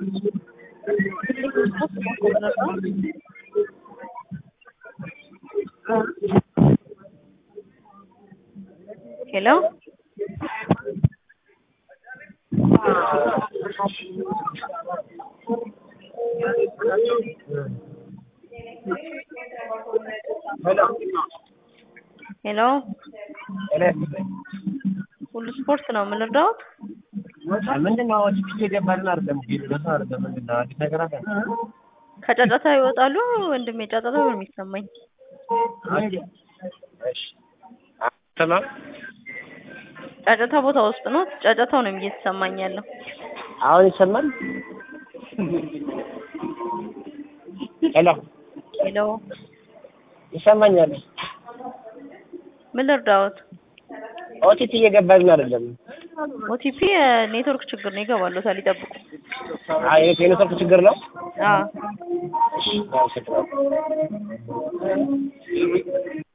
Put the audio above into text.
ሄሎ ሄሎ ሁሉ ስፖርት ነው የምንረዳውት? ምንድን ነው ቲኬት የገባልን አይደለም ለሰው አይደለም ምንድን ነው አዲስ ነገር አለ ከጫጫታ ይወጣሉ ወንድሜ፣ ጫጫታ ነው የሚሰማኝ። ሰላም ጫጫታ ቦታ ውስጥ ነው፣ ጫጫታው ነው እየተሰማኝ ያለው። አሁን ይሰማል ሄሎ ሄሎ ይሰማኛል ምን ልርዳዎት? ኦቲቲ እየገባልን አይደለም ኦቲፒ ኔትወርክ ችግር ነው፣ ይገባሉታል፣ ይጠብቁ። አይ የኔትወርክ ችግር ነው አዎ አመሰግናለሁ